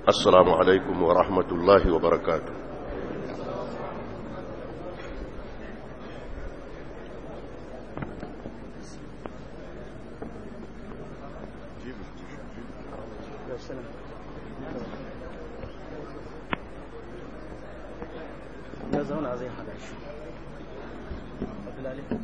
السلام عليكم ورحمة الله وبركاته ya zauna zai hada shi abdullahi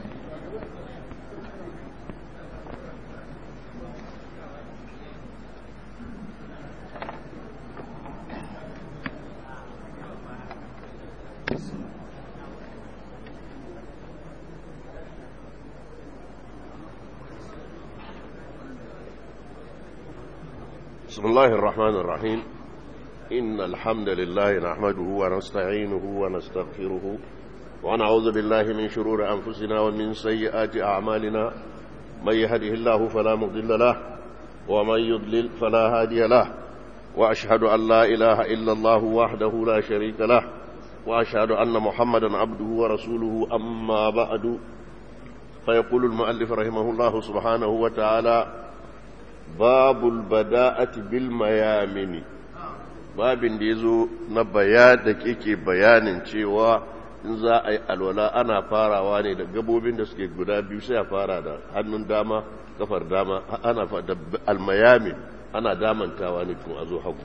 بسم الله الرحمن الرحيم إن الحمد لله نحمده ونستعينه ونستغفره ونعوذ بالله من شرور أنفسنا ومن سيئات أعمالنا من يهده الله فلا مضل له ومن يضلل فلا هادي له وأشهد أن لا إله إلا الله وحده لا شريك له وأشهد أن محمدا عبده ورسوله أما بعد فيقول المؤلف رحمه الله سبحانه وتعالى باب البداءة بالميامن babin da ya zo na bayan da ke bayanin cewa in za a yi alwala ana farawa ne da gabobin da suke guda biyu sai a fara da hannun dama kafar dama ana da almayamin ana damantawa ne tun a zo hagu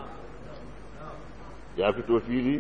ya fito fili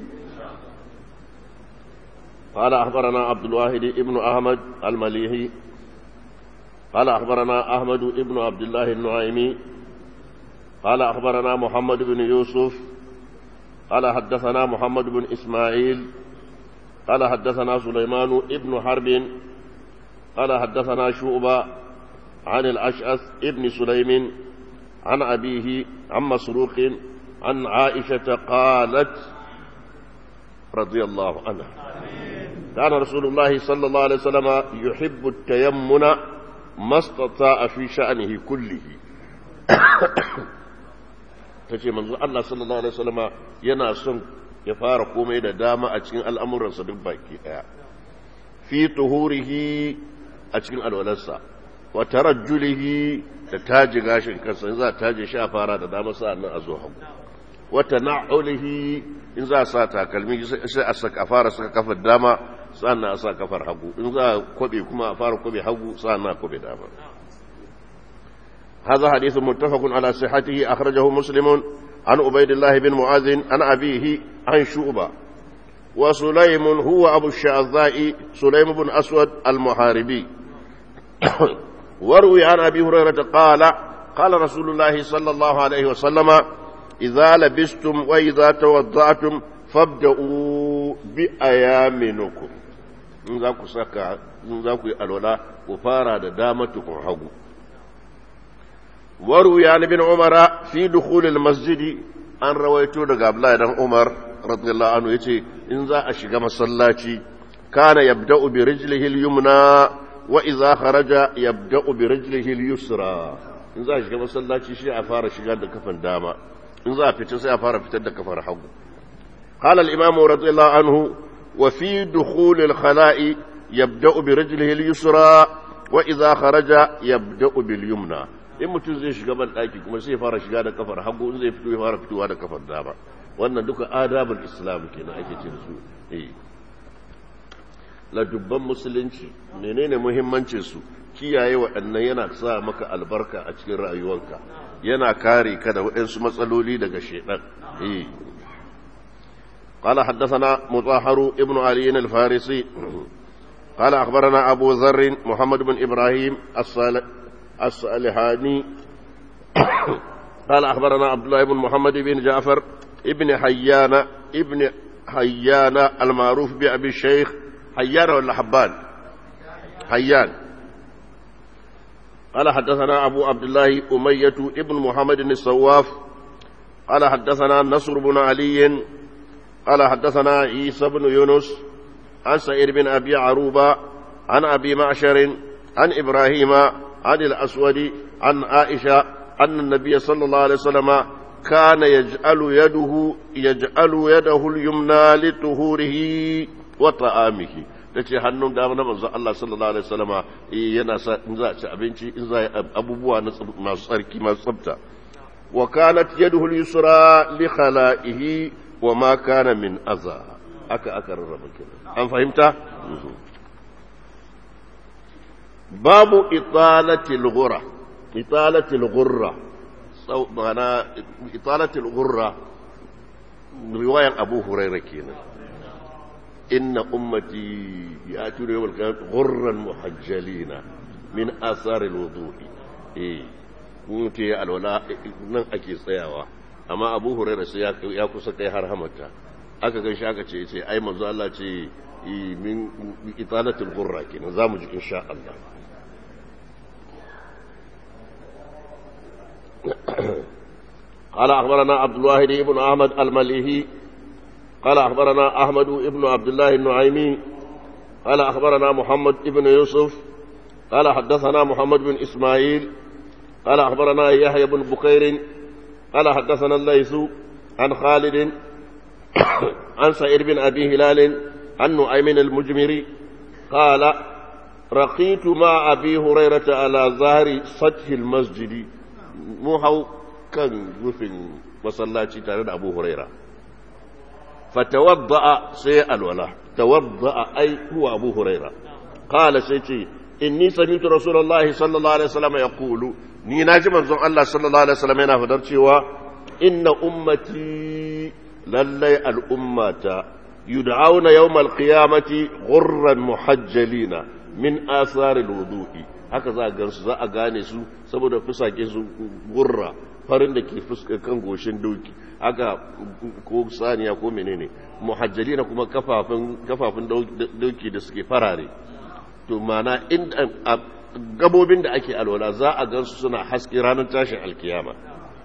قال أخبرنا عبد الواحد ابن أحمد المليحي قال أخبرنا أحمد ابن عبد الله النعيمي قال أخبرنا محمد بن يوسف قال حدثنا محمد بن إسماعيل قال حدثنا سليمان ابن حرب قال حدثنا شعبة عن الأشعث ابن سليم عن أبيه عن مسروق عن عائشة قالت رضي الله عنها كان رسول الله صلى الله عليه وسلم يحب التيمن ما استطاع في شأنه كله ta ce manzo Allah sallallahu Alaihi wasallama yana son ya fara komai da dama a cikin al'amuransa duk baki ɗaya fi tuhurihi a cikin alwalarsa wa tarajjulihi da taji gashin kansa in za a taji shi a fara da dama sa'an nan a zo hagu wa tana'ulihi in za a sa takalmi sai a saka fara saka kafar dama sa'an nan a sa kafar hagu in za a kwabe kuma a fara kwabe hagu sa'an nan a kwabe dama هذا حديث متفق على صحته أخرجه مسلم عن عبيد الله بن معاذ عن أبيه عن شعبة وسليم هو أبو الشعذاء سليم بن أسود المحاربي وروي عن أبي هريرة قال قال رسول الله صلى الله عليه وسلم إذا لبستم وإذا توضعتم فابدأوا بأيامنكم in za ku saka in za ku yi alwala ku fara da damatukun hagu وروي عن ابن عمر في دخول المسجد an rawaito daga Abdullahi dan Umar radiyallahu anhu yace in za a shiga masallaci kana yabda'u bi rijlihi al-yumna wa idza kharaja yabda'u bi rijlihi al-yusra in za a shiga masallaci shi a fara shiga da kafan dama in za a fita sai a fara fitar da kafar hagu qala al-imam radiyallahu anhu wa fi dukhul al-khala'i yabda'u bi rijlihi al-yusra wa idza kharaja yabda'u bil yumna in mutum zai shiga ban ɗaki kuma sai fara shiga da kafar hagu in zai fito ya fara fitowa da kafar dama wannan duka adabul islam kenan ake ce su eh la dubban musulunci menene muhimmancin su kiyaye waɗannan yana sa maka albarka a cikin rayuwarka yana kare ka da waɗansu matsaloli daga shedan eh قال حدثنا مطهر ابن علي الفارسي قال أخبرنا أبو ذر محمد بن إبراهيم الصالح الصالحاني قال أخبرنا عبد الله بن محمد بن جعفر ابن حيان ابن حيان المعروف بأبي الشيخ حيان ولا حبان حيان قال حدثنا أبو عبد الله أمية ابن محمد الصواف قال حدثنا نصر بن علي قال حدثنا عيسى بن يونس عن سعيد بن أبي عروبة عن أبي معشر عن إبراهيم عن الأسود عن عائشة أن النبي صلى الله عليه وسلم كان يجعل يده يجعل يده اليمنى لطهوره وطعامه tace hannun dama na manzo Allah sallallahu alaihi wasallama yana sa in za a ci abinci in za a abubuwa na masu tsarki masu tsafta وكانت يده اليسرى لخلائه وما كان من أذى أكا أكا الرب أم فهمت؟ باب إطالة الغرة إطالة الغرة معنى إطالة الغرة رواية أبو هريرة كينا إن أمتي يأتون يوم القيامة غرا محجلين من آثار الوضوء إيه mutu ya alwala nan ake tsayawa amma abu huraira sai ya kusa kai har hamata aka gan shi aka ce ce ai manzo Allah ce min italatul qurra kenan zamu ji insha Allah قال أخبرنا عبد الواحد بن أحمد المليهي قال أخبرنا أحمد بن عبد الله النعيمي قال أخبرنا محمد بن يوسف قال حدثنا محمد بن إسماعيل قال أخبرنا يحيى بن بكير قال حدثنا الليث عن خالد عن سعيد بن أبي هلال عن نعيم المجمري قال رقيت مع أبي هريرة على ظهر سطح المسجد محو كان وفن وصلاتي تارد أبو هريرة فتوضأ سيئا ولا توضأ أي هو أبو هريرة قال سيتي إني سمعت رسول الله صلى الله عليه وسلم يقول ni na ji manzon Allah sallallahu alaihi wasallam yana fadar cewa inna ummati lallai al'ummata yud'auna yawmal qiyamati ghurran muhajjalina min asaril wudu'i haka za a gansu za a gane su saboda fusake su gurra farin da ke fuskar kan goshin doki haka ko saniya ko menene muhajjalina kuma kafafun kafafun doki da suke farare to mana in gabobin da ake alwala za a gansu suna haske ranar tashin alkiyama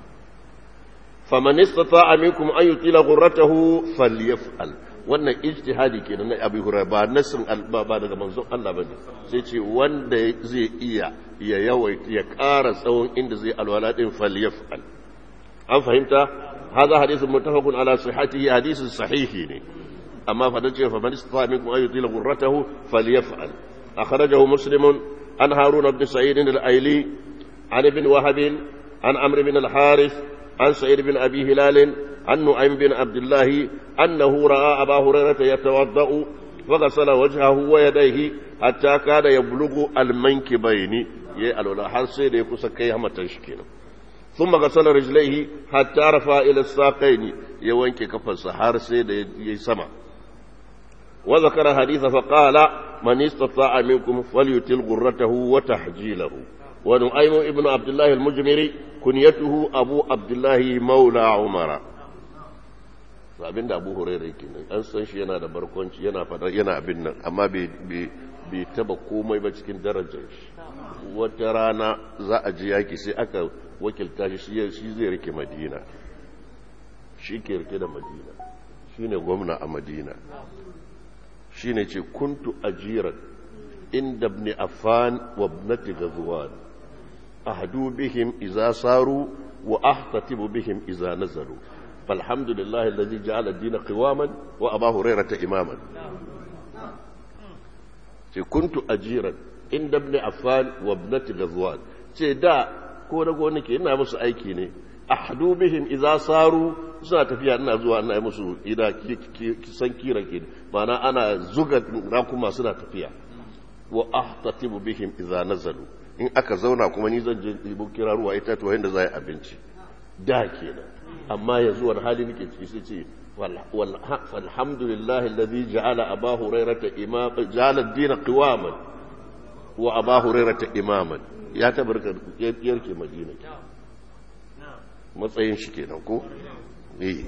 faman istata'a minkum an yutila ghurratahu falyaf'al wannan ijtihadi kenan na Abi Hurairah ba nasin ba daga manzon Allah bane sai ce wanda zai iya ya yawai ya ƙara tsawon inda zai alwala din falyaf'al an fahimta هذا حديث متفق على صحته حديث صحيح أما فدجه فمن استطاع منكم أن يطيل غرته فليفعل أخرجه مسلم عن هارون بن سعيد الأيلي عن ابن وهب عن عمرو بن الحارث عن سعيد بن أبي هلال عن نعيم بن عبد الله أنه رأى أبا هريرة يتوضأ فغسل وجهه ويديه حتى كان يبلغ المنكبين يألو لا حرسي ليكوس كيهما تشكينا ثم غسل رجليه حتى رفع إلى الساقين يوانك كفر حرسي يسمع وذكر حديث فقال من استطاع منكم فليتل غرته وتحجيله ونعيم ابن عبد الله المجمري كنيته أبو عبد الله مولى عمر abin da abu hurairu kenan an san shi yana da barkwanci yana fadar yana abin nan amma bai taba komai ba cikin darajar shi wata rana za a ji yaki sai aka wakilta shi shi zai rike madina shi ke rike da madina shi ne gwamna a madina shi ne ce kuntu ajiran inda ibn affan wa ibnati ghazwan ahdu bihim idza saru wa ahtatibu bihim idza nazalu فالحمد لله الذي جعل الدين قواما وأبا هريرة إماما كنت أجيرا عند ابن عفان وابنة غزوان دا ko da gonake ina musu aiki ne ahdu bihim idza saru suna tafiya ina zuwa ina musu ida san kira ke mana ana zuga rakuma suna tafiya wa ahtatibu bihim idza nazalu in aka zauna kuma ni zan je ibo kira ruwa ita to yanda za abinci da kenan amma yanzu wani hali nake ciki sai ce alhamdulillah alladhi ja'ala aba hurairata imam ja'ala ad-din qiwaman wa aba hurairata imaman ya tabarka yarke madina matsayin shi kenan ko eh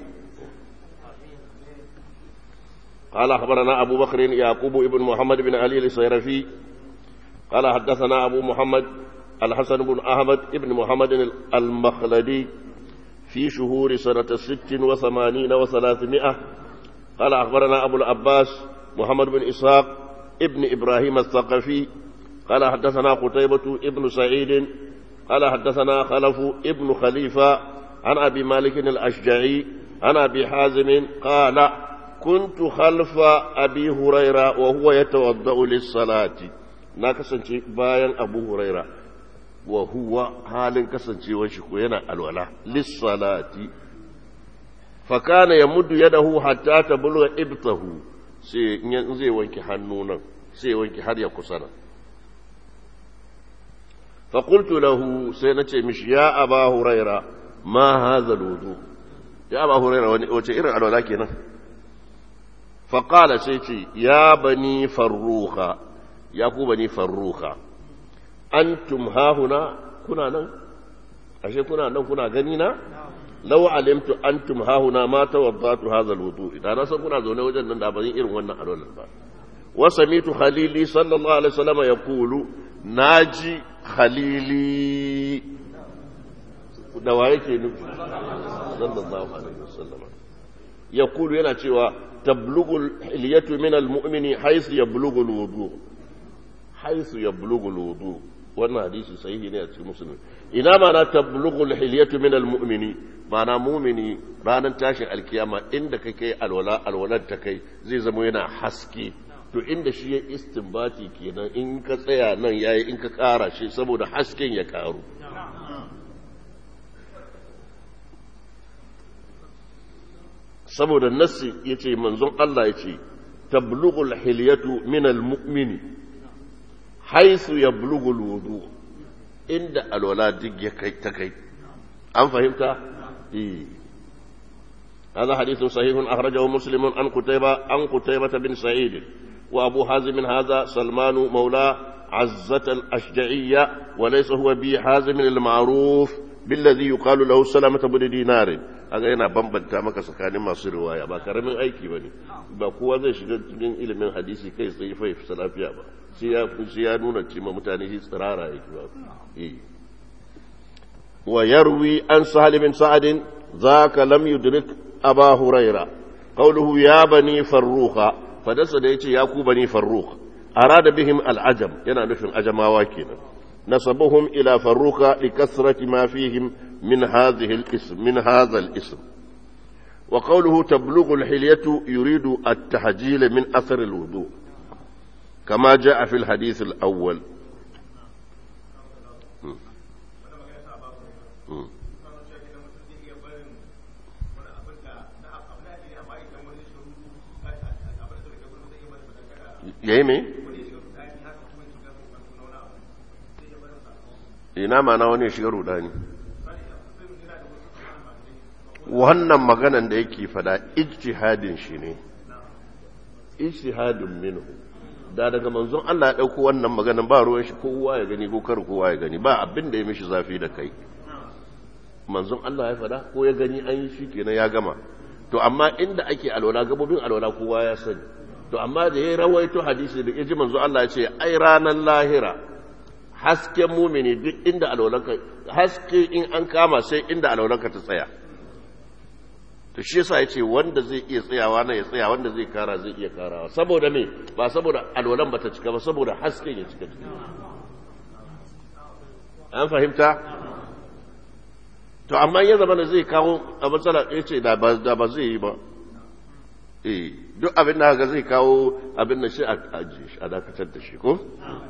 قال أخبرنا أبو بكر يعقوب ابن محمد بن علي السيرفي قال حدثنا أبو محمد الحسن بن أحمد ابن محمد المخلدي في شهور سنة ست وثمانين وثلاثمائة قال أخبرنا أبو العباس محمد بن إسحاق ابن إبراهيم الثقفي قال حدثنا قتيبة ابن سعيد قال حدثنا خلف ابن خليفة عن أبي مالك الأشجعي عن أبي حازم قال كنت خلف أبي هريرة وهو يتوضأ للصلاة ناكسن باين أبو هريرة wa huwa halin kasancewar shi ko yana alwala lissalati fa kana yamuddu yadahu hatta tablugha ibtahu sai in zai wanke hannu nan sai wanke har ya kusana fa qultu lahu sai nace mishi ya aba huraira ma hadha alwudu ya aba huraira wace irin alwala kenan fa qala sai ce ya bani farruha ya ku bani farruha antum hahuna kuna nan ashe kuna nan kuna gani na law alimtu antum hahuna ma tawaddatu hadha alwudu idan na san kuna zaune wajen nan da ban irin wannan alwalan ba wa samitu khalili sallallahu alaihi wasallam yaqulu naji khalili da wa yake nufi sallallahu alaihi wasallam yaqulu yana cewa tablughu hilyatu min almu'mini haythu yablughu alwudu haythu yablughu alwudu wannan hadisi sahihi ne a cikin musulmi ina ma na tablughul hilyatu min almu'mini ma'ana mu'mini ranar tashin alkiyama inda kake alwala alwalar ta kai zai zama yana haske to inda shi ya istinbati kenan in ka tsaya nan yayi in ka kara shi saboda hasken ya karu saboda nassi yace manzon Allah yace tablughul hilyatu min almu'mini haisu ya bulugul wudu inda alwala duk ya kai ta kai an fahimta هذا حديث صحيح أخرجه مسلم عن قتيبة عن قتيبة بن سعيد وأبو حازم هذا سلمان مولى عزة الأشجعية وليس هو بي حازم المعروف بالذي يقال له سلامة بن دينار aga yana bambanta maka tsakanin masu riwaya ba karamin aiki ba ne ba kowa zai shiga cikin ilimin hadisi kai tsaye fa fi lafiya ba sai ya nuna cewa mutane shi tsirara yake ba wa yarwi an sahal bin sa'adin zaka lam yudrik aba huraira qawluhu ya bani farruha fadasa da yace ya ku bani farruh arada bihim al'ajam yana nufin ajamawa kenan nasabuhum ila farruka likasrati ma fihim من هذه الاسم من هذا الاسم وقوله تبلغ الحلية يريد التحجيل من أثر الوضوء كما جاء في الحديث الأول yayi me ina ma na wani shiga rudani wannan maganan da yake fada ijtihadin shi ne ijtihadin minhu da daga manzon Allah ya dauko wannan maganan ba ruwan shi kowa ya gani ko kar kowa ya gani ba abin da ya mishi zafi da kai manzon Allah ya fada ko ya gani an yi shi kenan ya gama to amma inda ake alwala gabobin alwala kowa ya sani to amma da ya rawaito hadisi da yaji manzon Allah ya ce ai ranar lahira hasken mumini duk inda alwalanka haske in an kama sai inda alwalanka ta tsaya to shi yasa yace wanda zai iya tsayawa na ya tsaya wanda zai kara zai iya karawa saboda me ba saboda alwalan bata cika ba saboda hasken ya cika an fahimta to amma ya zama da zai kawo a matsala yace da ba da ba zai yi ba eh duk abin da haka zai kawo abin da shi a ajiye shi a dakatar da shi ko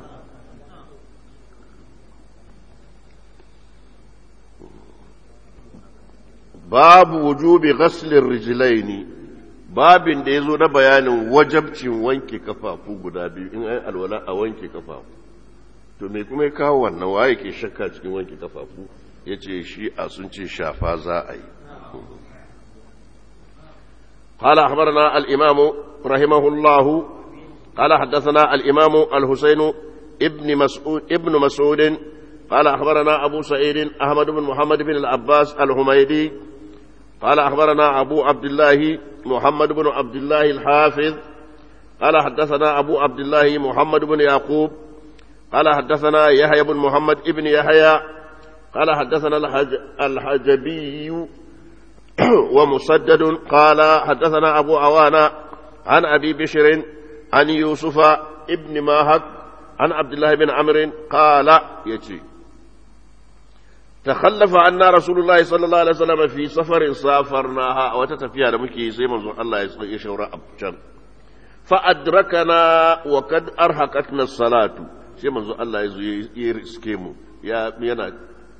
babu wujubi ghaslin rijlaini babin da yazo na bayanin wajabcin wanke kafafu guda biyu in ai alwala a wanke kafafu to me kuma ya kawo wannan waye ke shakka cikin wanke kafafu yace shi a sun ce shafa za a yi قال أخبرنا الإمام رحمه الله قال حدثنا الإمام الحسين ابن مسعود ابن مسعود قال أخبرنا أبو سعيد أحمد بن محمد بن العباس الحميدي قال أخبرنا أبو عبد الله محمد بن عبد الله الحافظ قال حدثنا أبو عبد الله محمد بن يعقوب قال حدثنا يحيى بن محمد ابن يحيى قال حدثنا الحج الحجبي ومسدد قال حدثنا أبو عوانة عن أبي بشر عن يوسف ابن ماهك عن عبد الله بن عمرو قال يجي تخلف عنا رسول الله صلى الله عليه وسلم في سفر سافرناها وتتفيها لمكي زي ما الله يشور أبجر فأدركنا وقد أرهقتنا الصلاة sai manzo Allah ya zo ya riske mu ya yana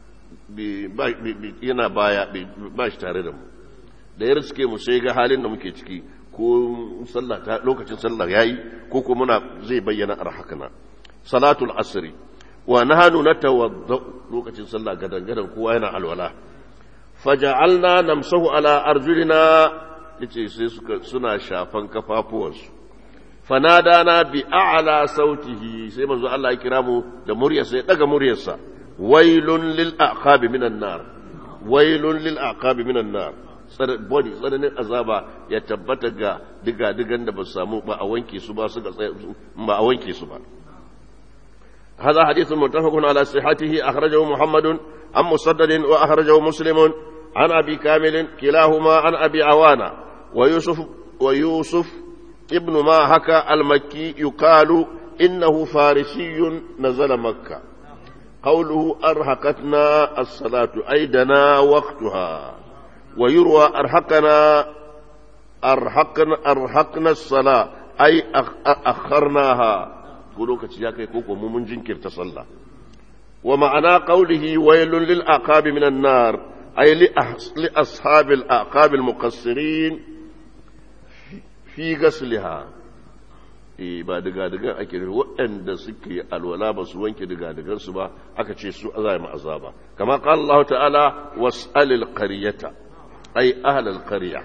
yana baya ba shi tare da mu da ya riske mu sai ga halin da muke ciki ko sallah ta lokacin sallah yayi ko ko muna zai bayyana arhakana salatul asri wa nahanu natawadda lokacin sallah gadan gadan kowa yana alwala faja'alna namsahu ala arjulina yace sai suka suna shafan kafafuwansu fanadana bi a'la sautihi sai manzo Allah ya kira mu da muryarsa ya daga muryarsa wailun lil aqabi minan nar wailun lil aqabi minan nar body tsananin azaba ya tabbata ga diga digan da ba su samu ba a wanke su ba su ga ba a wanke su ba هذا حديث متفق على صحته أخرجه محمد عن مسدد وأخرجه مسلم عن أبي كامل كلاهما عن أبي عوانة ويوسف ويوسف ابن ما هكا المكي يقال إنه فارسي نزل مكة قوله أرهقتنا الصلاة أيدنا وقتها ويروى أرهقنا أرهقنا أرهقنا الصلاة أي أخرناها lokaci ya kai koko mu mun jinkirta sallah wa ma'ana qawlihi waylun lil aqabi minan nar ay li ashabil aqabil muqassirin fi gasliha eh ba diga diga ake waɗanda suke alwala ba su wanke diga digan su ba aka ce su azai ma azaba kama qala Allah ta'ala was'alil qaryata ay ahlal qarya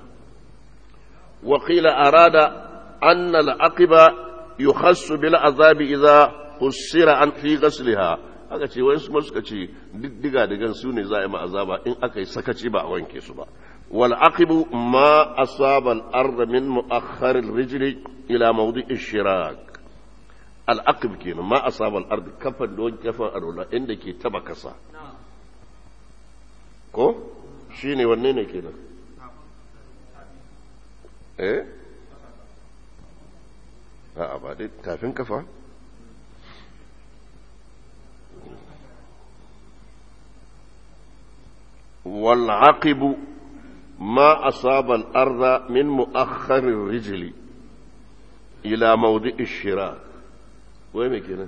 wa qila arada anna al-aqiba يخص بالعذاب إذا قصر عن في غسلها aka ce wani kuma suka ce diga digan su ne za a yi ma azaba in aka yi sakaci ba a wanke su ba wal aqibu ma asaba al ard min muakhkhar al rijl ila mawdi' al shirak al aqib kenan ma asaba al ard kafan don kafan arola inda ke taba kasa ko shine wanne ne kenan eh a'a ba dai tafin kafa والعقب ما أصاب الأرض من مؤخر الرجل إلى موضع الشراك وين كده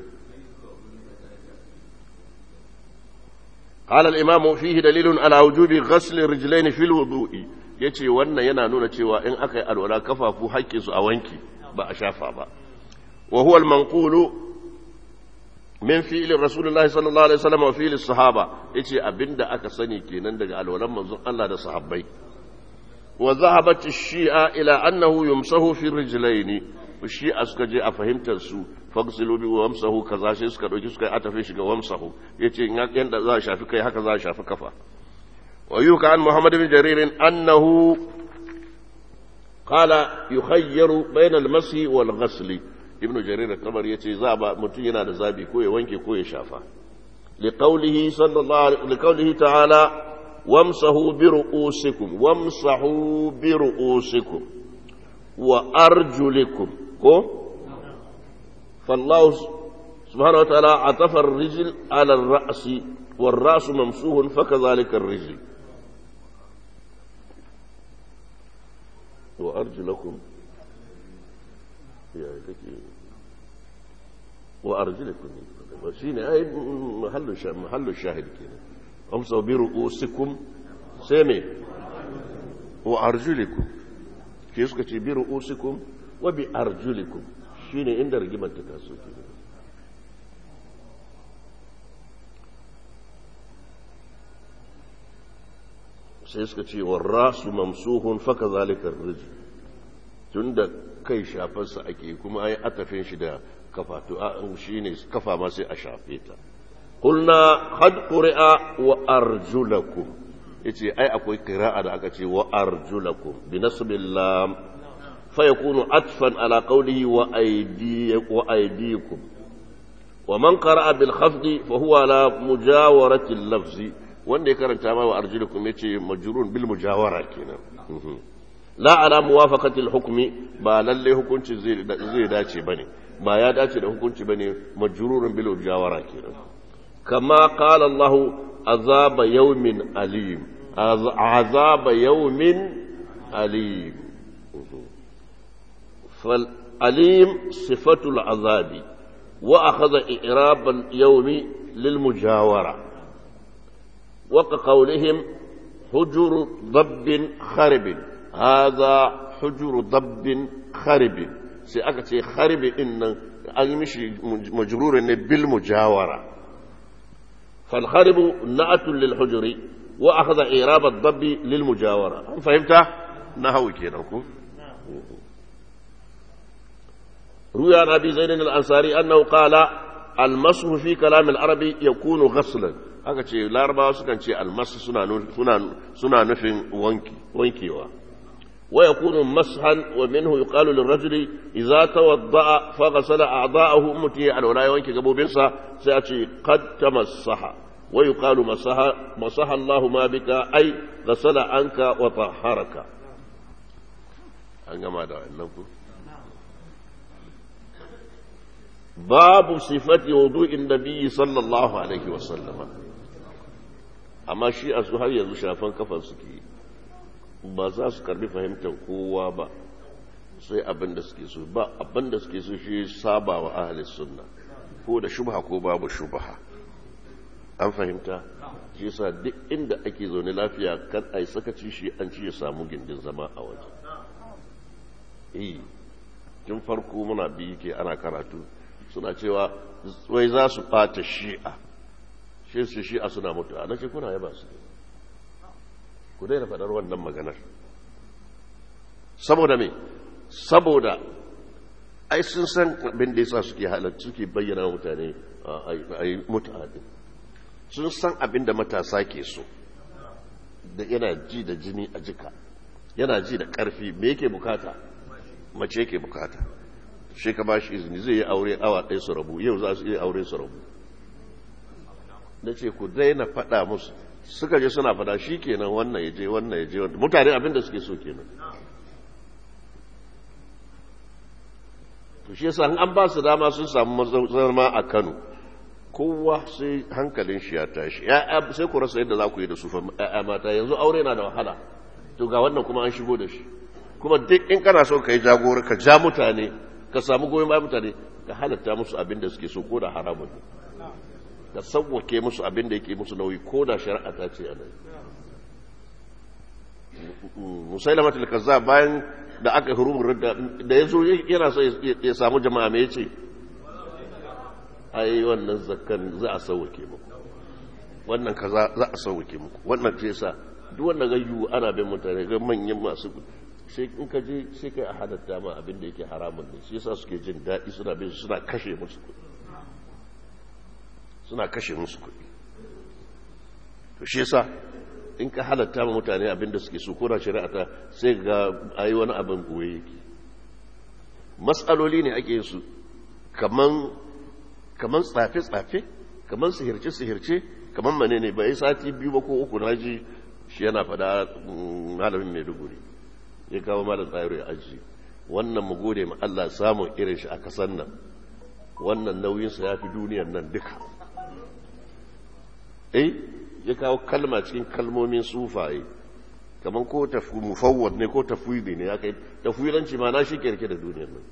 قال الإمام فيه دليل على وجوب غسل الرجلين في الوضوء yace wannan yana nuna cewa in aka yi alwala kafafu hakkin su a wanki ba a shafa ba wa huwa al-manqulu min fi'li rasulullahi sallallahu alaihi wasallam wa fi'li sahaba yace abinda aka sani kenan daga alwalan manzon Allah da sahabbai wa zahabat ash-shi'a ila annahu yumsahu fi rijlaini shi'a suka je a fahimtar su fagsilu bi wamsahu kaza sai suka dauki suka atafe shi ga wamsahu yace in yanda za a shafi kai haka za a shafi kafa wa yuka an muhammad bin jarir annahu qala yukhayyaru bayna al-masi wal ghasli ibnu jarir kamar yace za ba mutum yana da zabi ko ya wanke ko ya shafa liqaulihi sallallahu liqaulihi ta'ala wamsahu bi ru'usikum wamsahu bi ru'usikum wa arjulikum ko fallahu subhanahu wa ta'ala atafa ar-rijl ala ar-ra's والراس ممسوح فكذلك الرجل وأرجلكم وأرجلكم شيني أي محل محل الشاهد كده أمسوا برؤوسكم سامي وأرجلكم كيف كتي برؤوسكم وبأرجلكم شيني عند رجمة تتاسو كده sai suka ce wa rasu mamsuhun faka zalikar rijin tun da kai shafarsa ake kuma ai atafin shi da kafa to shi ne kafa ma sai a shafe ta kulna had qur'a wa arjulakum yace ai akwai qira'a da aka ce wa arjulakum bi nasbil lam fa yakunu atfan ala qawlihi wa aydiyakum wa aydiyakum wa man qara'a bil khafdi fa huwa ala mujawarati al-lafzi wanda ya karanta ma wa arjulukum yace majrun bil mujawara kenan la ala muwafaqati al hukmi ba lalle hukunci zai zai dace bane ba ya dace da hukunci bane majrurun bil mujawara kenan kama qala Allah azaba yawmin alim azaba yawmin alim fal alim sifatul azabi وأخذ إعراب اليوم للمجاورة وكقولهم حجر ضب خرب هذا حجر ضب خرب سيأكد خرب إن أيمشي مجرور بالمجاورة فالخرب نعت للحجر وأخذ إعراب الضب للمجاورة فهمت؟ نهوي كده روي عن ابي زيد الانصاري انه قال المسح في كلام العربي يكون غسلا aka ce larabawa sukan ce almasu suna nufin wankewa wa yakunu mashan wa minhu yuqalu lirrajuli idza tawadda'a fa ghasala a'dha'ahu muti alwala ya wanke gabobinsa sai a ce qad tamassaha wa yuqalu masaha masaha Allah ma bika ai ghasala anka wa tahharaka an gama da wannan ku babu sifati wudu'in nabiyyi sallallahu alaihi wa sallama amma shi a su har yanzu shafan kafan suke ba za su karbi fahimtar kowa ba sai abin da suke so ba abin da suke so shi saba wa ahalis sunna ko da shubha ko babu shubha an fahimta shi yasa duk inda ake zaune lafiya kan ai sakaci shi an ci ya samu gindin zama a waje eh tun farko muna biyu ke ana karatu suna cewa wai za su ɓata shi'a shi su shi'a suna mutuwa na ce kuna yaba su ku daina faɗar wannan maganar saboda me saboda ai sun san abin da yasa suke halarci suke bayyana mutane a yi mutane sun san abin da matasa ke so da yana ji da jini a jika yana ji da ƙarfi me yake bukata mace yake bukata shi ka ba shi izini zai yi aure awa ɗaya su rabu yau za su iya aure su rabu na ce ku daina faɗa musu suka je suna faɗa shi kenan wannan ya je wannan ya je wannan mutane abin da suke so kenan to shi yasa an ba su dama sun samu zama a Kano kowa sai hankalin shi ya tashi ya'ya sai ku rasa yadda za ku yi da su fa ya'ya mata yanzu aure na da wahala to ga wannan kuma an shigo da shi kuma duk in kana so ka yi jagora ka ja mutane ka samu goyon bayan mutane ka halatta musu abin da suke so ko da haramun ne ka sauwake musu abin da yake musu nauyi ko da shari'a ta ce anan musailama tilkaza bayan da aka hurumar da da ya zo yana so ya samu jama'a me yace ai wannan zakkan za a sauwake muku wannan kaza za a sauwake muku wannan ce sa duk wannan gayyu ana bin mutane ga manyan masu sai in ka je sai kai a halatta ma abin da yake haramun ne shi yasa suke jin daɗi suna bin suna kashe musu kuɗi suna kashe musu kuɗi to shi yasa in ka halatta ma mutane abin da suke so ko da shari'a ta sai ga ayi wani abin goye yake matsaloli ne ake su kaman kaman tsafe tsafe kaman sihirce sihirce kaman mane ne bai sati biyu ba ko uku na ji shi yana fada malamin maiduguri ya kawo malam tsayar ya aji wannan mu gode ma Allah samun irin shi a kasan nan wannan nauyinsa ya fi duniyar nan duka eh ya kawo kalma cikin kalmomin sufaye kamar ko mufawwad ne ko tafwidi ne ya kai tafwidanci ma na shi kirke da duniyar nan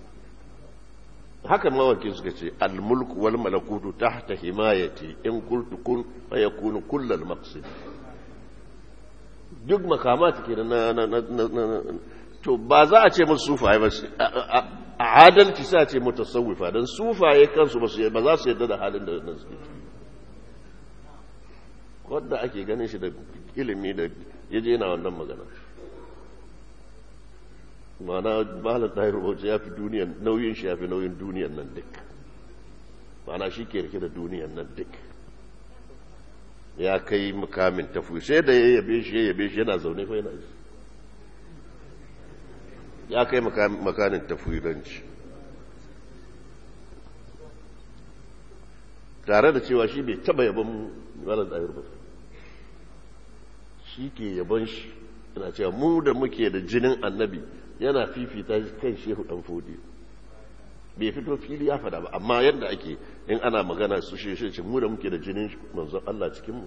haka mawaki suka ce almulku wal malakutu tahta himayati in qultu kun fa yakunu kullal maqsid duk makamata ke na to ba za a ce musu sufaye ba a adalci sai a ce mutasawwifa don sufaye kansu ba za su yadda da halin da nan suke wadda ake ganin shi da ilimi da ya je na wannan magana mana malar ɗahir rohoto ya fi duniyan nauyin shi ya fi nauyin duniyan nan duk mana shi ke rike da duniyan nan duk ya kai mukamin tafi sai da ya yabe shi ya yabe shi yana zaune fa yana ji ya kai makamin tafiranci tare da cewa shi bai taba yaban malar ɗayar ba shi ke yaban shi yana cewa mu da muke da jinin annabi yana fifita kan shehu ɗan fodi bai fito fili ya fada ba amma yadda ake in ana magana su shi shi mu da muke da jinin manzon Allah cikinmu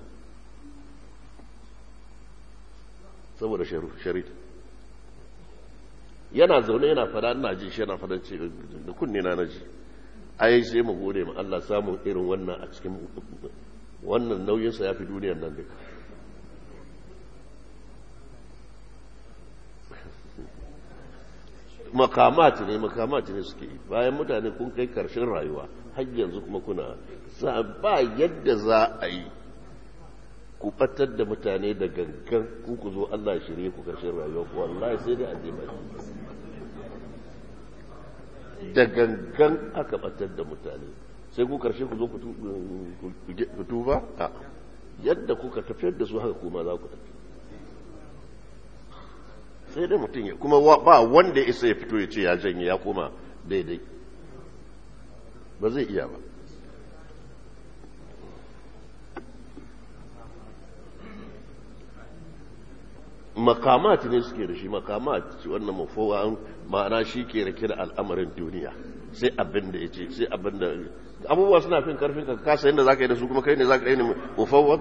saboda sharit yana zaune yana fada ina ji shi yana fada ce da kunne na naji ai sai mu gode ma Allah samun irin wannan a cikin wannan nauyinsa ya fi duniyar nan duka makamati ne makamati ne suke yi bayan mutane kun kai karshen rayuwa har yanzu kuma kuna sa ba yadda za a yi ku batar da mutane da gangan ku ku zo Allah shirye ku karshen rayuwa ku wallahi sai dai a je baki da gangan aka batar da mutane sai ku karshe ku zo ku tuba a yadda kuka tafiyar da su haka kuma za ku tafi sai dai mutum ya kuma ba wanda ya isa ya fito ya ce ya janye ya koma daidai ba zai iya ba makamati ne suke da shi makamati wannan mafowa ma'ana shi ke rake da al'amarin duniya sai abin da ya ce sai abin da abubuwa suna fin karfin ka kasa yadda za ka yi da su kuma kai ne za ka yi ne mafowar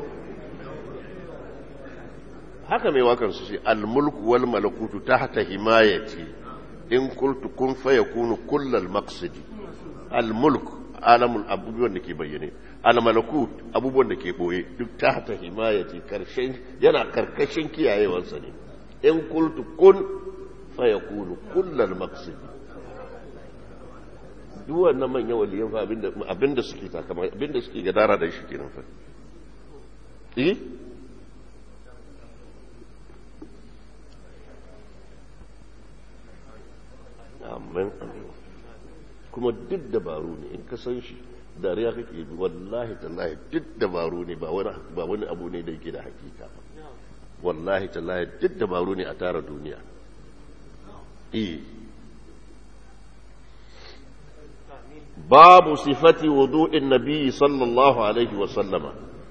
haka mai wakar su ce almulku wal malakutu tahta himayati in qultu kun fayakunu kullal maqsidi almulk alamul abubuwan da ke bayyane almalakut abubuwan da ke boye duk tahta himayati karshen yana karkashin kiyayewarsa ne in qultu kun fayakunu kullal maqsidi duk wannan manyan waliyan fa abinda abinda suke takama abinda suke gadara da shi kenan fa eh amin kuma duk dabaru ne in ka san shi dariya kake bi wallahi tallahi duk dabaru ne ba wani ba wani abu ne da yake da hakika ba wallahi tallahi duk dabaru ne a tara duniya eh babu sifati wudu'in nabi sallallahu alaihi wa sallama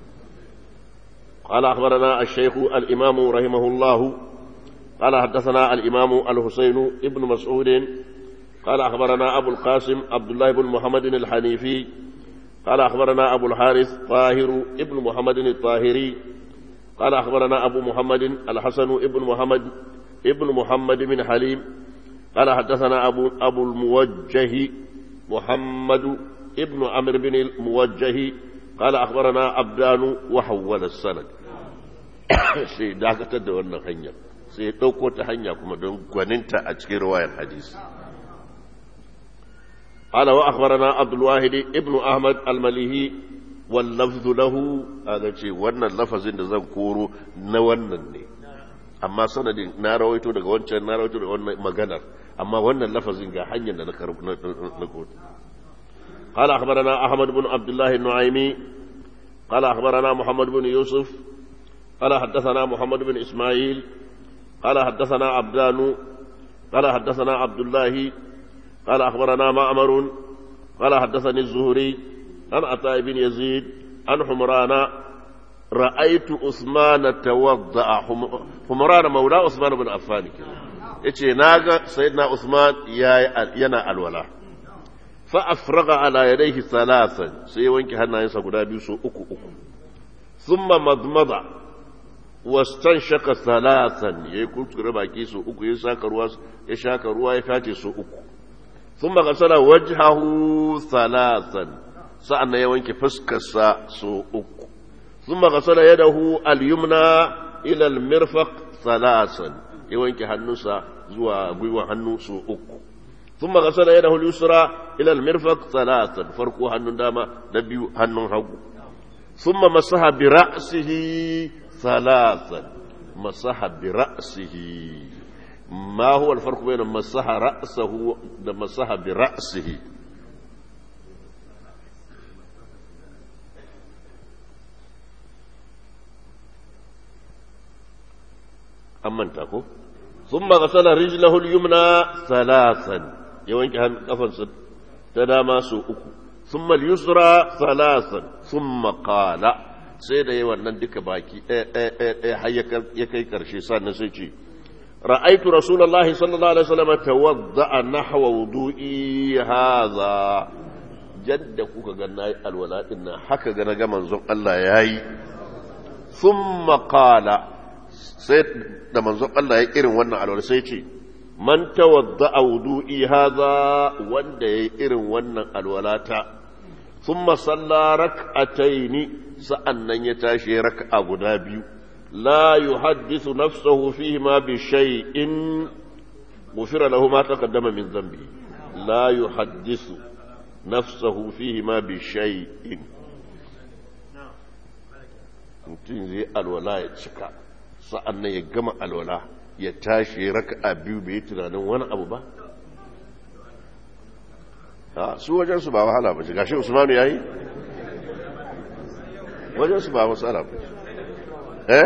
قال أخبرنا الشيخ الإمام رحمه الله قال حدثنا الإمام الحسين ابن مسعود قال أخبرنا أبو القاسم عبد الله بن محمد الحنيفي قال أخبرنا أبو الحارث طاهر ابن محمد الطاهري قال أخبرنا أبو محمد الحسن ابن محمد ابن محمد بن حليم قال حدثنا أبو, أبو الموجه محمد ابن عمرو بن الموجه قال أخبرنا عبدان وحول السند sai dakatar da wannan hanyar sai ya ɗauko ta hanya kuma don gwaninta a cikin ruwayar hadisi قال وأخبرنا عبد الواحد ابن أحمد المليهي واللفظ له هذا شيء وانا اللفظ إن زن كورو نوانا أما سند نارويتو daga wancan narawaitu daga wannan maganar amma wannan lafazin ga hanyar da na karbu na قال أخبرنا أحمد بن عبد الله النعيمي قال أخبرنا محمد بن يوسف قال حدثنا محمد بن إسماعيل قال حدثنا عبدان قال حدثنا عبد الله قال أخبرنا معمر قال حدثني الزهري عن عطاء بن يزيد عن حمران رأيت عثمان توضأ حمران مولى عثمان بن عفان yace naga sayyidina Usman yana alwala fa afraga ala yadayhi thalathan sai wanke hannayensa guda biyu so uku uku thumma madmada wastanshaka thalathan yayi kuskure baki so uku ya saka ruwa ya shaka ruwa ya tace so uku ثم غسل وجهه ثلاثا سألنا يوانك فسكسا سوء ثم غسل يده اليمنى إلى المرفق ثلاثا يوانك هنوسا زوا غيوا هنو سوء ثم غسل يده اليسرى إلى المرفق ثلاثا فرقوا هنو داما نبيو هنو هو ثم مسح برأسه ثلاثا مسح برأسه ما هو الفرق بين مسح رأسه ومسح برأسه أما انتكو ثم غسل رجله اليمنى ثلاثا يوانك هم قفن تداما سوء ثم اليسرى ثلاثا ثم قال سيدا يوانا دك باكي ايه ايه ايه حيا يكي كرشي سانا سيشي رأيت رسول الله صلى الله عليه وسلم توضأ نحو وضوئي هذا جد كوكا غناي الولاء إن حكا غنا منزون الله ياي ثم قال سيد da manzon Allah ya irin wannan alwala sai ce man tawadda wudu'i hadha wanda yayi irin wannan alwalata thumma salla rak'ataini sa'annan ya tashi rak'a guda biyu la yuhaddithu nafsahu fihi ma bi shay'in ghufira lahu ma taqaddama min dhanbi la yuhaddithu nafsahu fihi ma bi shay'in mutum zai alwala ya cika sa'annan ya gama alwala ya tashi raka'a biyu bai tunanin wani abu ba su wajensu ba wahala ba shi gashi usmanu ya yi wajensu ba matsala ba eh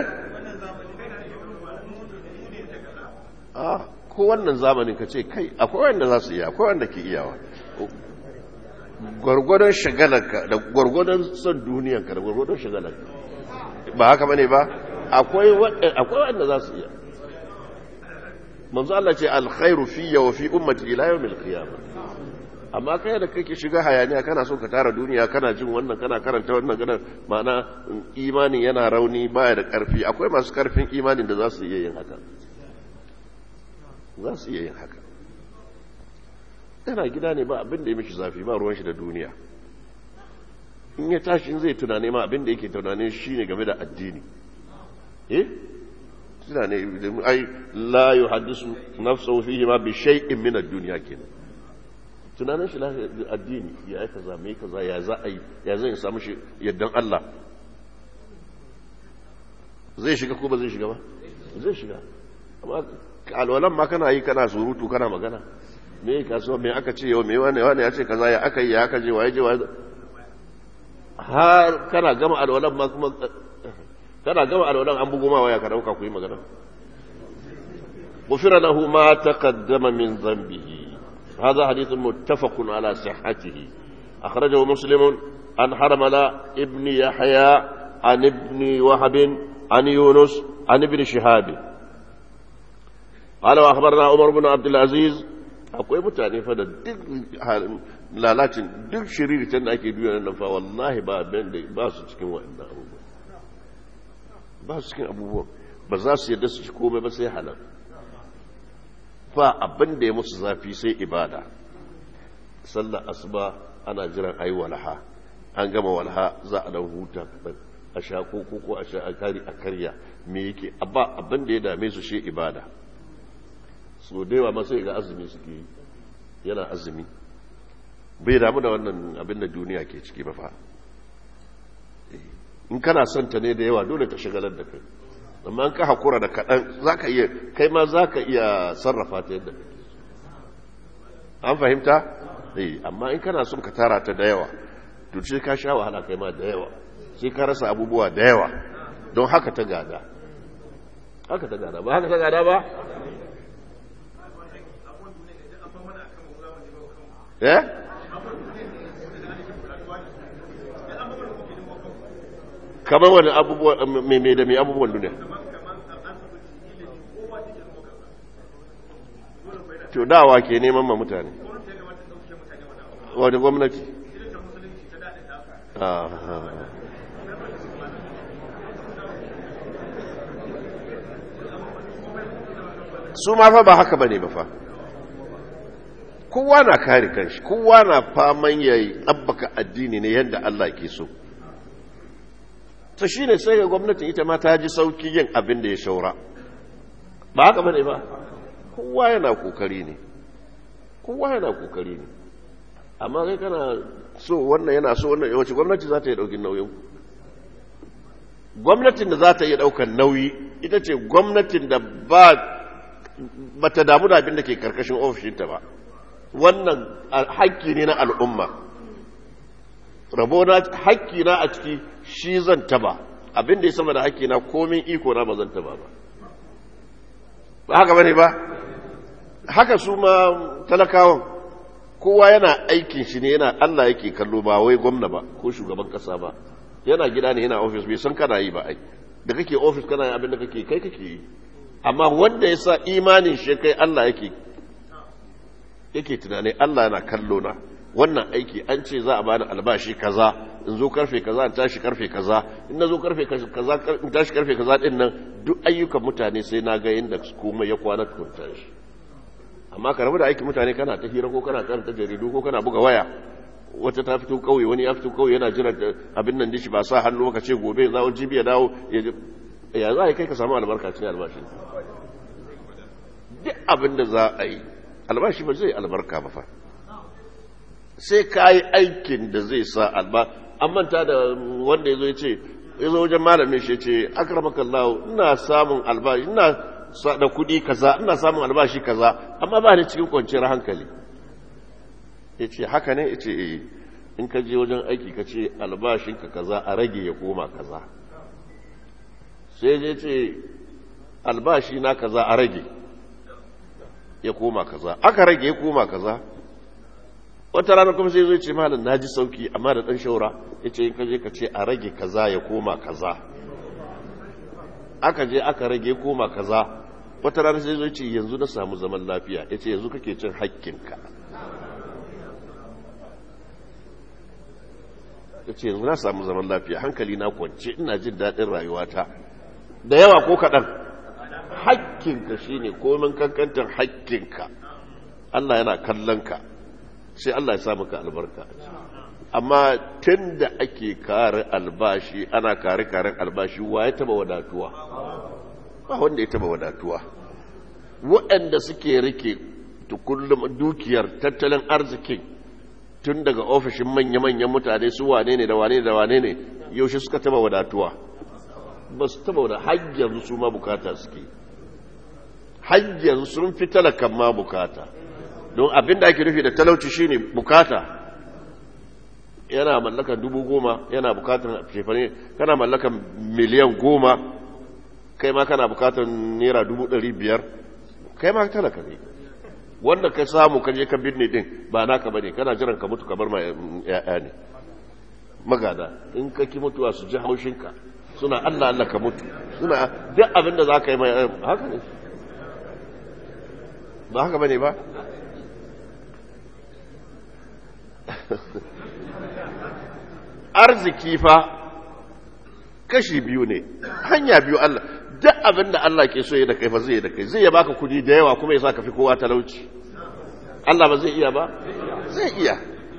ah ko wannan zamanin ka ce kai akwai wanda za su iya akwai wanda ke iyawa gwargwadon shagalarka da gwargwadon son duniyanka da gwargwadon shagalarka ba haka bane ba akwai wanda za su iya manzo Allah ce alkhairu fiyya wa fi ummati ila yawmil qiyamah amma kai da kake shiga hayaniya kana so ka tara duniya kana jin wannan kana karanta wannan kana ma'ana imanin yana rauni baya da karfi akwai masu karfin imanin da za su iya yin haka za su iya yin haka yana gida ne ba abin da ya mishi zafi ba ruwan shi da duniya in ya tashi zai tunane ma abin da yake tunane shi ne game da addini eh tunane ai la yuhaddisu nafsahu fihi ma bi shay'in min ad-dunya kenan tunanin shi addini ya yi kaza mai kaza ya za a yi ya zai samu shi yaddan Allah zai shiga ko ba zai shiga ba zai shiga amma alwalan ma kana yi kana surutu kana magana me kasuwa me aka ce yau me wani wani ya ce kaza ya aka yi ya aka je waye je waye har kana gama alwalan ma kuma kana gama alwalan an bugo ma waya ka dauka ku yi magana غفر له ما تقدم من ذنبه هذا حديث متفق على صحته أخرجه مسلم عن حرملة ابن يحيى عن ابن وهب عن يونس عن ابن شهاب قال وأخبرنا عمر بن عبد العزيز akwai mutane fa da duk lalacin duk shiriritan da ake duniya nan fa wallahi ba abin da ba su cikin waɗannan abubuwan ba su cikin abubuwan ba za su yadda su ci komai ba sai halal ba abin da ya musu zafi sai ibada sallar asuba ana jiran ayi walha an gama walha za a dan huta kaɗan a sha koko ko a sha a kari a karya me yake abba abin da ya dame su shi ibada so da yawa masu ga azumi suke yi yana azumi bai damu da wannan abin da duniya ke ciki ba fa in kana son ta ne da yawa dole ta shagalar da kai amma an ka hakura da kaɗan za ka iya kai ma za ka iya sarrafa ta yadda kake an fahimta? eh amma in kana son ka tara ta da yawa to sai ka sha wahala kai ma da yawa sai ka rasa abubuwa da yawa don haka ta gada haka ta gada ba haka ta gada ba? eh? kamar wani abubuwa mai da mai abubuwan duniya to dawa ke neman ma mutane wadda gwamnati su ma fa ba haka ba ne ba fa kowa na kare kanshi kowa na faman yayi tsabbaka addini ne yadda Allah ke so ta shi ne sai ga gwamnatin ita ma ta ji sauki yin abin da ya shaura ba haka bane ba kowa yana kokari ne kowa yana kokari ne amma kai kana so wannan yana so wannan yawanci gwamnati za ta yi daukin nauyin gwamnatin da za ta yi daukan nauyi ita ce gwamnatin da ba ba ta damu da abin da ke karkashin ofishinta ba wannan haƙƙi ne na al'umma rabo na haƙƙi na a ciki shi zan taba abin da ya sama da haƙƙi na komin iko na ba zan taba ba ba haka bane ba haka su ma talakawan kowa yana aikin shi ne yana Allah yake kallo ba wai gwamna ba ko shugaban kasa ba yana gida ne yana ofis bai san kana yi ba ai da kake ofis kana yi abin da kake kai kake yi amma wanda ya sa imanin shi kai Allah yake yake tunani Allah yana kallo na wannan aiki an ce za a bani albashi kaza in zo karfe kaza in tashi karfe kaza in na zo karfe kaza in tashi karfe kaza din nan duk ayyukan mutane sai na ga yadda komai ya kwana tukun tashi amma ka rabu da aikin mutane kana ta hira ko kana karanta jaridu ko kana buga waya wata ta fito kauye wani ya fito kauye yana jira abin nan dishi ba sa hannu ka ce gobe za jibi ya dawo ya za a yi kai ka samu albarka cikin albashi duk abin da za a yi albashi ba zai albarka ba fa sai ka yi aikin da zai sa alba an manta da wanda ya zo ya ce ya zo wajen malamin shi ce akramakallahu ina samun albashi ina da kuɗi kaza ina samun albashi kaza amma ba ni cikin kwanciyar hankali ya ce haka ne ya ce eh in ka je wajen aiki ka ce albashinka kaza a rage ya koma kaza sai ya ce albashi na kaza a rage ya koma kaza aka rage ya koma kaza wata rana kuma sai zai ce malam na ji sauki amma da ɗan shaura ya ce in ka je ka ce a rage kaza ya koma kaza aka je aka rage koma kaza wata rana sai zai ce yanzu na samu zaman lafiya ya ce yanzu kake cin hakkinka ya ce yanzu na samu zaman lafiya hankali na kwance ina jin daɗin rayuwata da yawa ko kaɗan hakkinka shine komin kankantar hakkinka Allah yana kallon ka sai Allah ya samu ka albarka amma tun da ake kare albashi ana kare karen albashi wa ya taba wadatuwa ba wanda ya taba wadatuwa waɗanda suke rike kullum dukiyar tattalin arzikin tun daga ofishin manya-manyan mutane su wane ne da wane da wane ne yaushe suka taba wadatuwa ba su taba wadatuwa hajjar su ma bukata suke hajjar sun fi talakan ma bukata don abin da ake nufi da talauci shine bukata yana mallakan dubu goma yana bukatar shefane kana mallakan miliyan goma kai ma kana bukatar naira dubu ɗari biyar kai ma talaka ne wanda ka samu kaje ka binne din ba naka bane kana jiran ka mutu ka bar ma ya'ya ne magada in ka ki mutuwa su ji haushinka suna Allah Allah ka mutu suna duk abin da za ka yi mai haka ne ba haka bane ba arziki fa kashi biyu ne hanya biyu Allah duk abin da Allah ke so ya da kai fa zai da kai zai ya baka kudi da yawa kuma ya sa ka fi kowa talauci Allah ba zai iya ba zai iya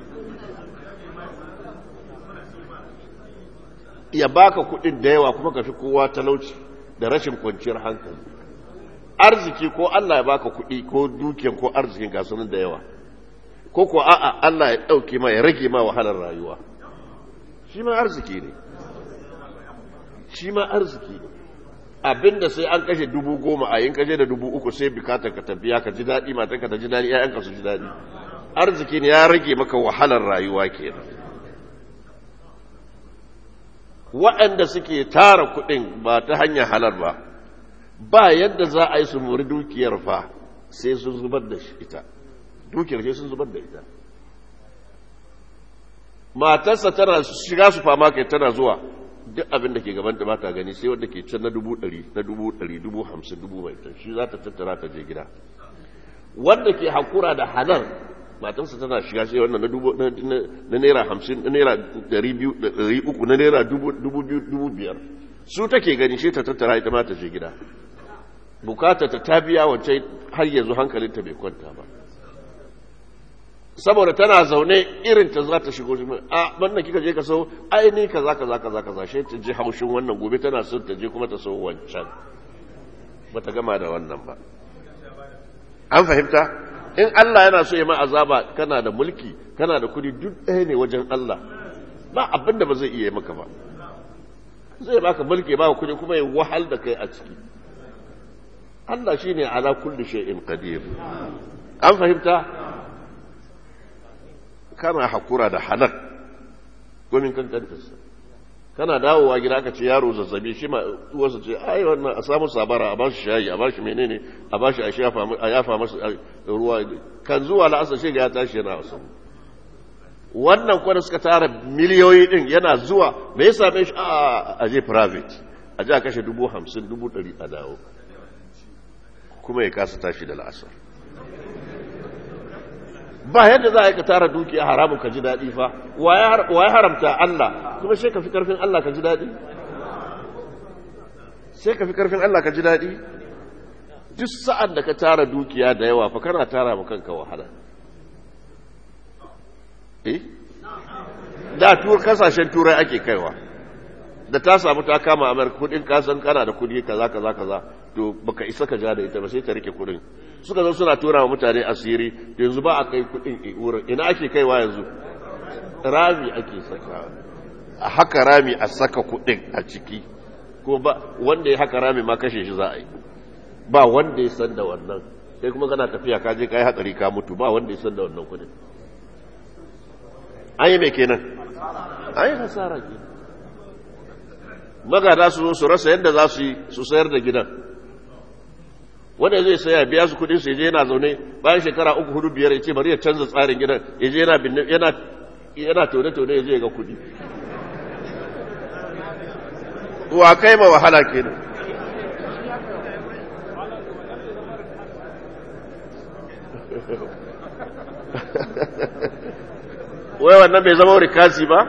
ya baka kudin da yawa kuma ka fi kowa talauci da rashin kwanciyar hankali arziki ko Allah ya baka kudi ko dukiyan ko arzikin gasunan da yawa ko ko a'a Allah ya dauke ma ya rage ma wahalar rayuwa shi ma arziki ne shi ma arziki ne abinda sai an kashe dubu goma a yin kashe da dubu uku sai bukatar ka tafiya ka ji daɗi matanka ta ji daɗi ‘ya'yanka su ji daɗi arziki ne ya rage maka wahalar rayuwa kenan waɗanda suke tara kuɗin ba ta hanyar halar ba ba yadda za a yi su muri dukiyar fa sai sun zubar da ita dukiyar sai sun zubar da ita matarsa tana shiga su fama kai tana zuwa duk abin da ke gaban da bata gani sai wanda ke can na dubu ɗari na dubu ɗari dubu hamsin dubu mai tan shi za ta tattara ta je gida wanda ke hakura da halal matarsa tana shiga sai wannan na dubu na naira hamsin na naira ɗari biyu ɗari uku na naira dubu biyu dubu biyar su take gani sai ta tattara ita ma ta je gida bukata ta ta biya wancan har yanzu hankalinta bai kwanta ba saboda tana zaune irin ta za ta shigo shi a wannan kika je ka sau ai ni kaza kaza kaza kaza shi ta ji haushin wannan gobe tana son ta je kuma ta sau wancan bata gama da wannan ba an fahimta in Allah yana so ya ma azaba kana da mulki kana da kudi duk ɗaya ne wajen Allah ba abin da ba zai iya maka ba zai baka mulki ba kudi kuma ya wahal da kai a ciki Allah shine ala kulli shay'in qadir an fahimta kana hakura da halak gomin kankantarsa kana dawowa gida aka ce yaro zazzabi shi ma uwarsa ce ai wannan a samu sabara a bashi shayi a bashi menene a bashi a shafa a yafa masa ruwa kan zuwa la'asar shi ga ya tashi yana wasu wannan kwada suka tara miliyoyi din yana zuwa me ya same shi a je private a je a kashe dubu hamsin dubu ɗari a dawo kuma ya kasa tashi da la'asar ba yadda za a yi ka tara dukiya haramun ka ji daɗi fa wa ya haramta Allah kuma sai ka fi ƙarfin Allah ka ji daɗi sai ka fi ƙarfin Allah ka ji daɗi duk sa'an da ka tara dukiya da yawa fa kana tara ma kanka wahala eh da tur kasashen turai ake kaiwa da ta samu ta kama amurka kudin kasan kana da kudi kaza kaza kaza to baka isa ka ja da ita ba sai ta rike kudin suka zo suna tura wa mutane asiri yanzu ba a kai kudin wurin ina ake kaiwa yanzu rami ake saka a haka rami a saka kudin a ciki ko ba wanda ya haka rami ma kashe shi za a yi ba wanda ya san da wannan sai kuma kana tafiya ka je kai hatsari ka mutu ba wanda ya san da wannan kudin an yi mai kenan an yi hasara ke magada su zo su rasa yadda za su yi su sayar da gidan wanda zai saya biya su kudin su je yana zaune bayan shekara uku hudu biyar ya ce bari ya canza tsarin gidan ya je yana yana yana tone tone ya je ga kudi wa kai ma wahala kenan wai wannan bai zama rikasi ba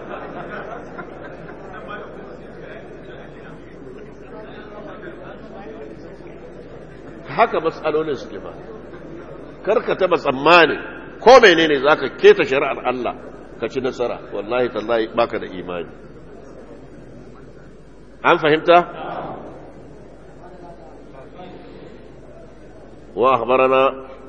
haka matsalolin suke ba karka taba tsammani ko menene zaka keta shari'ar Allah ka ci nasara wallahi tallahi baka da imani an fahimta wa akhbarana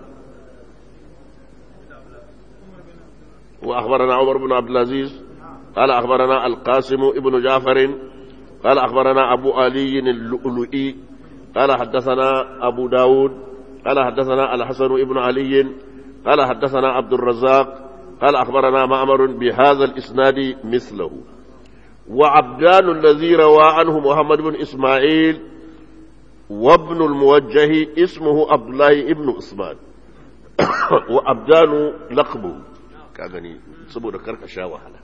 wa akhbarana Umar ibn Abdul Aziz قال أخبرنا القاسم ابن جعفر قال أخبرنا أبو علي اللؤلؤي قال حدثنا أبو داود قال حدثنا الحسن ابن علي قال حدثنا عبد الرزاق قال أخبرنا معمر بهذا الإسناد مثله وعبدان الذي روى عنه محمد بن إسماعيل وابن الموجه اسمه عبد الله ابن عثمان وعبدان لقبه كاغني سبو كركشا شاوهلا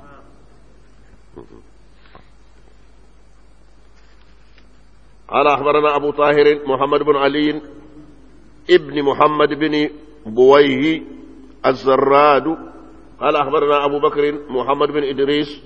قال أخبرنا أبو طاهر محمد بن علي ابن محمد بن بويه الزراد قال أخبرنا أبو بكر محمد بن إدريس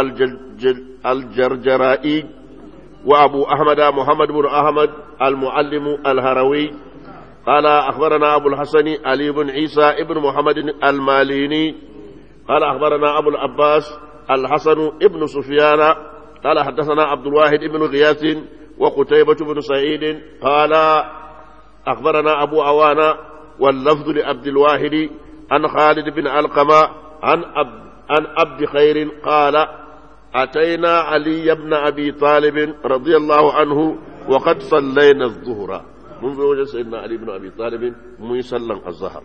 الجرجرائي وأبو أحمد محمد بن أحمد المعلم الهروي قال أخبرنا أبو الحسن علي بن عيسى ابن محمد الماليني قال أخبرنا أبو العباس الحسن ابن سفيان قال حدثنا عبد الواحد بن غياث وقتيبة بن سعيد قال أخبرنا أبو عوانة واللفظ لعبد الواحد عن خالد بن علقمة عن أب عن عبد خير قال أتينا علي بن أبي طالب رضي الله عنه وقد صلينا الظهر منذ وجه سيدنا علي بن أبي طالب ميسلا الظهر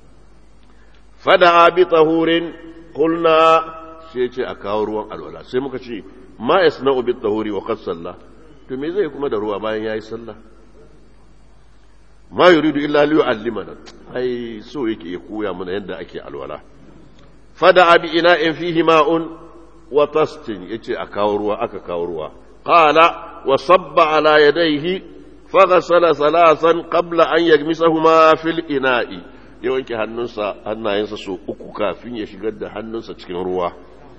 فدعا بطهور قلنا شيء أكاور الولا سيمك ما يصنع بالطهور وقد صلى to me zai kuma da ruwa bayan yayi sallah ma yuridu illa li yu'allimana ai so yake ya koya mana yadda ake alwala fada bi ina'in fihi ma'un wa tastin yace a kawo ruwa aka kawo ruwa qala wa sabba ala yadayhi faghsala salasan qabla an yagmisahuma fil ina'i ya wanke hannunsa hannayensa so uku kafin ya shigar da hannunsa cikin ruwa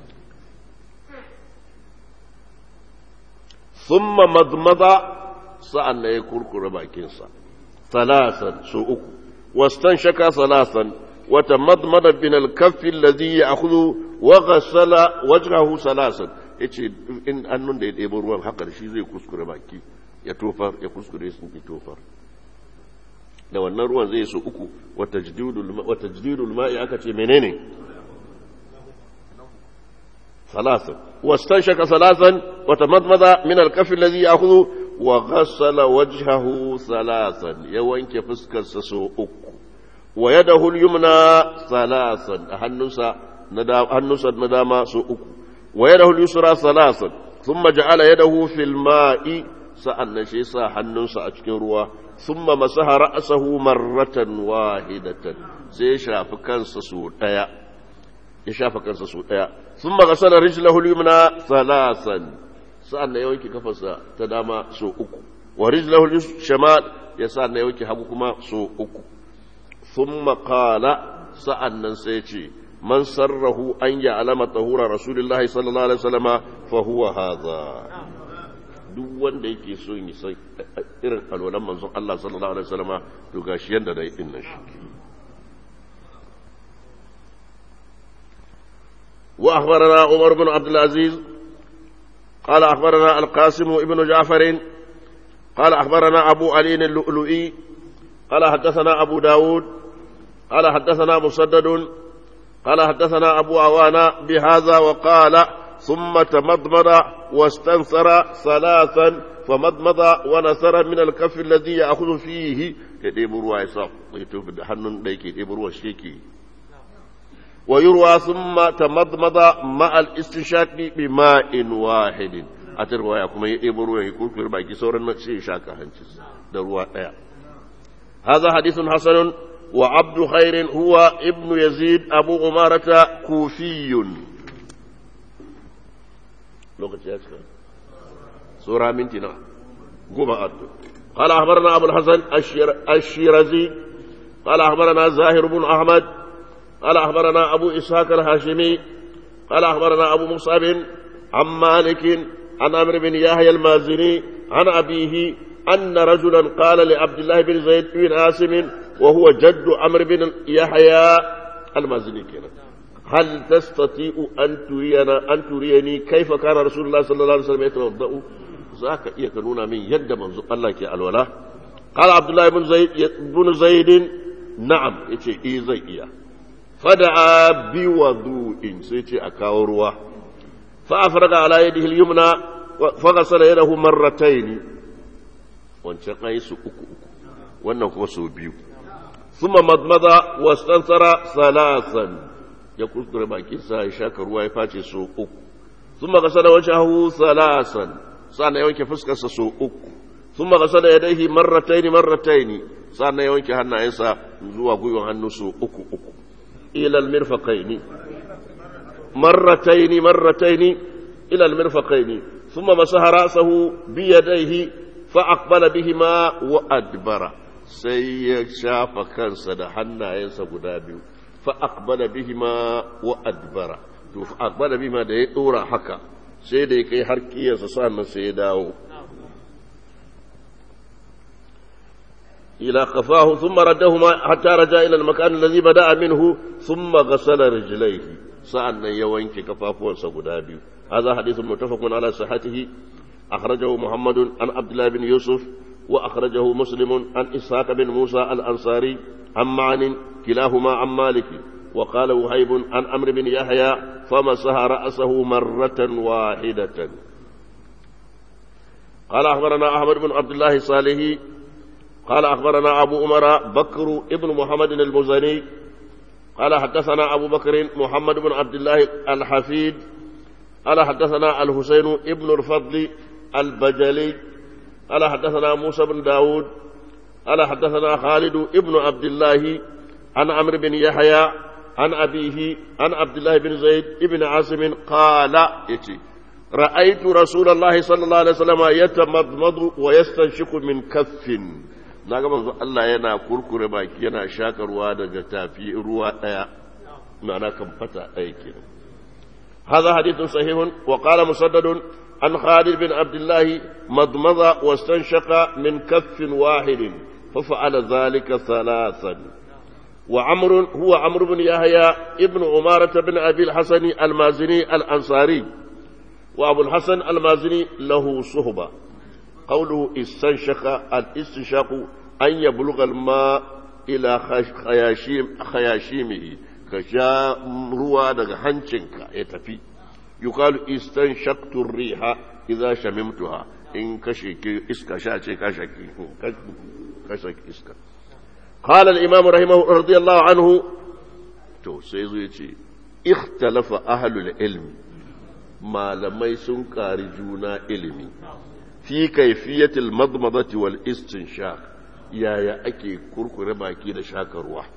ثم مضمض سأل يكركر باكنسا ثلاثا سوء واستنشك ثلاثا وتمضمض من الكف الذي يأخذ وغسل وجهه ثلاثا yace in annun da ya ɗebo ruwan haka da shi zai kuskure baki ya tofar ya kuskure sun ki tofar da wannan ruwan zai so uku wata jididul ma'i aka ce menene ثلاثا واستنشق ثلاثا وتمضمض من الكف الذي يأخذ وغسل وجهه ثلاثا يوانك فسكر سسو أكو ويده اليمنى ثلاثا هنسا ندام هنسا ندام سو أكو ويده اليسرى ثلاثا ثم جعل يده في الماء سأل شيسا هنسا أشكروا ثم مسح رأسه مرة واحدة سيشا فكان سسو ya shafa kansa su ɗaya sun magasala rijlahu yumna salasan sa'an na yawanke kafarsa ta dama so uku wa rijlahu shamal ya sa'an na yawanke hagu kuma so uku sun makala sa'an nan sai ce man sarrahu an ya alama tahura rasulullahi sallallahu alaihi wasallama fa huwa hadha duk wanda yake so yi san irin alwalan manzon Allah sallallahu alaihi wasallama to gashi yanda da yin nan shi wa akhbarana Umar bin Abdul Aziz قال أخبرنا القاسم ابن جعفر قال أخبرنا أبو علي اللؤلؤي قال حدثنا أبو داود قال حدثنا مسدد قال حدثنا أبو عوانا بهذا وقال ثم تمضمض واستنثر ثلاثا فمضمض ونثر من الكف الذي يأخذ فيه يديب روا يصاف يتوب حنن ديك يديب روا شيكي ويروى ثم تمضمض مع الاستنشاق بماء واحد أتروا كما يديب روا يكون في باقي سورة شيء شاكا هنجس دروا هذا حديث حسن وعبد خير هو ابن يزيد أبو عمارة كوفي lokaci ya cika sura minti na goma addu قال أخبرنا أبو الحسن الشيرازي قال أخبرنا زاهر بن أحمد قال أخبرنا أبو إسحاق الهاشمي قال أخبرنا أبو مصعب عن مالك عن عمرو بن يحيى المازني عن أبيه أن رجلا قال لعبد الله بن زيد بن عاصم وهو جد عمرو بن يحيى المازني كنا هل تستطيع أن ترينا أن تريني كيف كان رسول الله صلى الله عليه وسلم يتوضأ ذاك يكنون من يد منذ الله كي الولاء قال عبد الله بن زيد بن زيد نعم يتي إي زي إياه فدعا بوضوء سيتي أكاوروا فأفرغ على يده اليمنى فغسل يده مرتين wancan an yi su uku uku wannan kuma su biyu suma madmada wastansara salasan ya kuskure bakinsa ya shaka ruwa ya face su uku suma gasa da wajen hahu salasan sa'an ya wanke fuskarsa su uku suma gasa da yadaihi marrataini marrataini sa'an ya wanke hannayensa zuwa gwiwan hannu su uku uku ilal mirfaqaini marrataini marrataini ilal mirfaqaini ثم مسح رأسه بيديه فأقبل بهما وأدبر سي شاف كان سد حنا ينسى قدابي فأقبل بهما وأدبر فأقبل بهما ده يطورا حكا sai da ya kai har kiyarsa sannan sai ya dawo ila kafahu thumma raddahuma hatta raja ila al-makan alladhi bada'a minhu thumma ghasala rijlayhi sa'annan ya wanke kafafuwansa guda biyu hadha hadithun muttafaqun ala sihhatihi akhrajahu muhammadun an abdullah bin yusuf wa akhrajahu muslimun an ishaq bin musa al-ansari an ma'an kilahuma an maliki وقال وهيب عن عمرو بن يحيى فمسح رأسه مرة واحدة قال أخبرنا أحمد بن عبد الله الصالحي قال أخبرنا أبو عمر بكر ابن محمد المزني قال حدثنا أبو بكر محمد بن عبد الله الحفيد قال حدثنا الحسين ابن الفضل البجلي قال حدثنا موسى بن داود قال حدثنا خالد ابن عبد الله عن عمرو بن يحيى عن أبيه عن عبد الله بن زيد بن عاصم قال يتي رأيت رسول الله صلى الله عليه وسلم يتمضمض ويستنشق من كف naga manzo Allah yana kurkure baki yana shakarwa daga tafi ruwa daya ma'ana kan fata daya kenan هذا حديث صحيح وقال مسدد عن خالد بن عبد الله مضمض واستنشق من كف واحد ففعل ذلك ثلاثا وعمر هو عمرو بن يحيى ابن عمارة بن أبي الحسن المازني الأنصاري وأبو الحسن المازني له صهبة قوله استنشق الاستنشاق أن يبلغ الماء إلى خياشيم خياشيمه كشا روى دغ هنچنك يتفي يقال استنشقت الريح إذا شممتها إن كشك إسكا شاشي كشك كشك إسكا قال الإمام رحمه رضي الله عنه تو سيزو يتي اختلف أهل العلم ما لم يسن جونا علمي في كيفية المضمضة والاستنشاق يا يا أكي كركر باكي لشاك الروح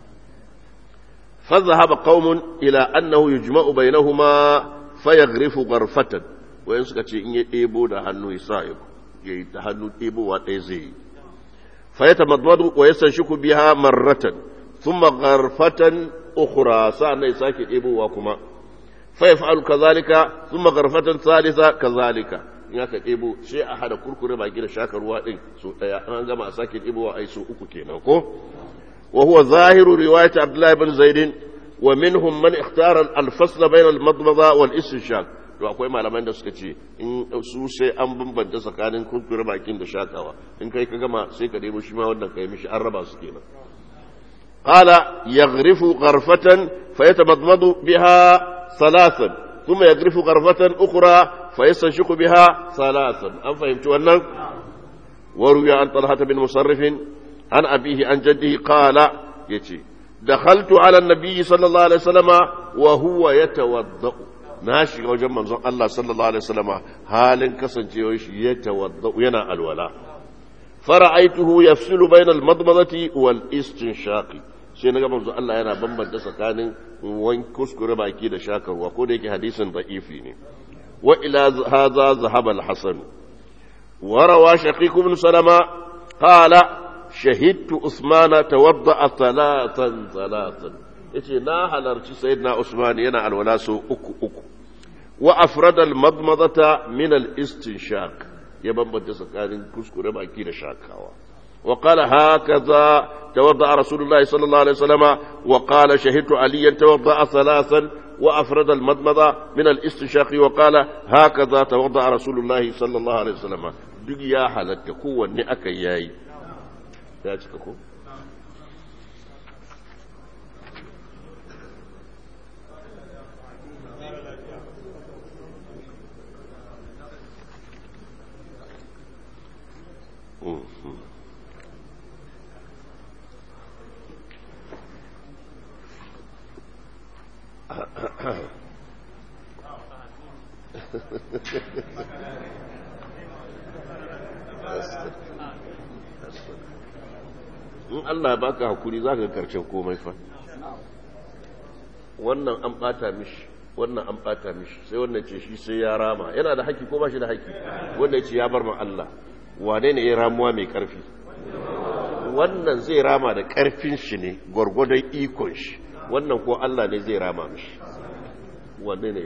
فذهب قوم إلى أنه يجمع بينهما فيغرف غرفة وين سكتي إن يتيبو ده هنو يسايب يتهنو تيبو واتيزي فيتمضمض ويستنشق بها مرة ثم غرفة أخرى سأنا يساكي إبو وكما فيفعل كذلك ثم غرفة ثالثة كذلك in aka ɗebo sai a hada kurkure baki da shaka ruwa ɗin so ɗaya an gama a sake ɗebowa ai so uku kenan ko wa huwa zahiru riwayat abdullahi bin zaidin wa minhum man ikhtara al-fasl bayna al-madmada wal istinshaq to akwai malaman da suka ce in su sai an bambanta tsakanin kurkure bakin da shakawa in kai ka gama sai ka ɗebo shi ma wannan kai mishi an raba su kenan qala yaghrifu gharfatan fayatamadmadu biha thalathan thumma yaghrifu gharfatan ukhra fayastanshiqu biha thalathan an fahimci wannan وروي عن طلحة بن مصرف عن أبيه عن جده قال يتي دخلت على النبي صلى الله عليه وسلم وهو يتوضأ ناشي وجه منظر الله صلى الله عليه وسلم حال كسن يتوضأ ينا الولاء فرأيته يفصل بين المضمضة والاستنشاق sai na ga manzo Allah yana bambanta tsakanin wan kuskure baki da shakarwa ko da yake hadisin da'ifi ne wa ila hadha zahaba al-hasan wa rawa shaqiq ibn salama qala shahidtu usmana tawadda thalathan thalathan yace na halarci sayyidina usman yana alwala so uku uku wa afrada al-madmadata min al-istinshaq ya bambanta tsakanin kuskure baki da shakawa وقال هكذا توضأ رسول الله صلى الله عليه وسلم وقال شهدت عليا توضأ ثلاثا وأفرد المضمضة من الاستنشاق وقال هكذا توضأ رسول الله صلى الله عليه وسلم duk ya halatta kowanne aka yayi ya cika ko Mm-hmm. in Allah baka hakuri za ka karshen komai fa wannan an bata mishi wannan an bata mishi sai wannan ce shi sai ya rama yana da haƙƙi ko ba shi da haƙƙi wannan ce ya bar ma Allah wane ne ya ramuwa mai ƙarfi wannan zai rama da ƙarfin shi ne gwargwadon ikon shi wannan ko Allah ne zai rama mishi wanne ne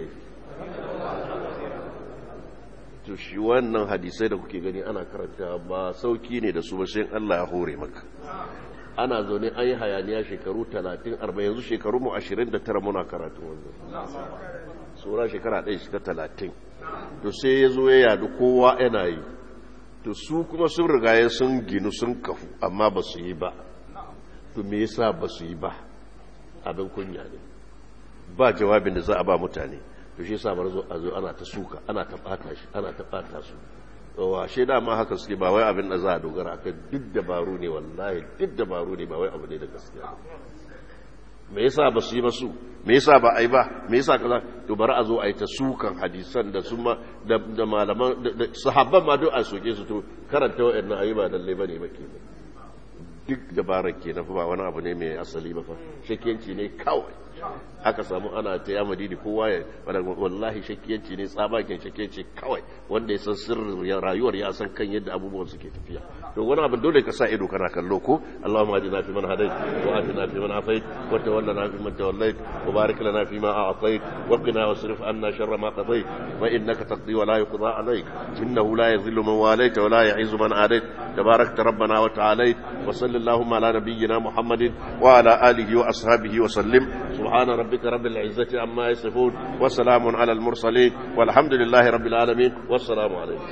to shi wannan hadisai da kuke gani ana karanta ba sauki ne da su ba sai Allah ya hore maka ana zaune an yi hayaniya shekaru 30 40 yanzu shekaru mu 29 muna karatu wannan sura shekara ɗaya shiga 30 to sai ya zo ya yadu kowa yana yi to su kuma sun rigaye sun ginu sun kafu amma ba su yi ba to me yasa ba su yi ba abin kunya ne ba jawabin da za a ba mutane to shi yasa bar zo a zo ana ta suka ana ta bata shi ana ta bata su wa she da ma haka suke ba wai abin da za a dogara akan duk dabaru ne wallahi duk dabaru ne ba wai abu ne da gaskiya me yasa ba su yi ba su me yasa ba a yi ba me yasa kaza to bari a zo a yi ta sukan hadisan da su ma da malaman da sahabban ma duk a soke su to karanta wa'annan ayi ba lalle bane ba kenan duk dabarar kenan fa ba wani abu ne mai asali ba fa shakiyanci ne kawai aka samu ana ta ya madidi kowa ya wallahi shakiyanci ne tsabagen shakiyanci kawai wanda ya san sirrin rayuwar ya san kan yadda abubuwan suke tafiya to wani abin dole ka sa ido kana kallo ko Allahumma hadina fi man hadait wa atina fi man afait wa tawallana fi man tawallait wa barik lana fi ma a'tait wa qina wasrif anna sharra ma qadait wa innaka taqdi wa la yuqda alayk innahu la yadhillu man walayta wa la yu'izzu man adait tabarakta rabbana wa ta'alait wa sallallahu ala nabiyyina muhammadin wa ala alihi wa ashabihi wa sallim سبحان ربك رب العزة عما يصفون وسلام على المرسلين والحمد لله رب العالمين والسلام عليكم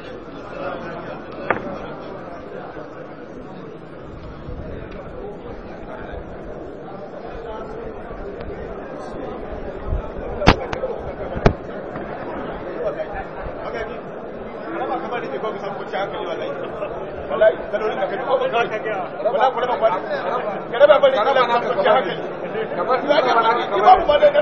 kamar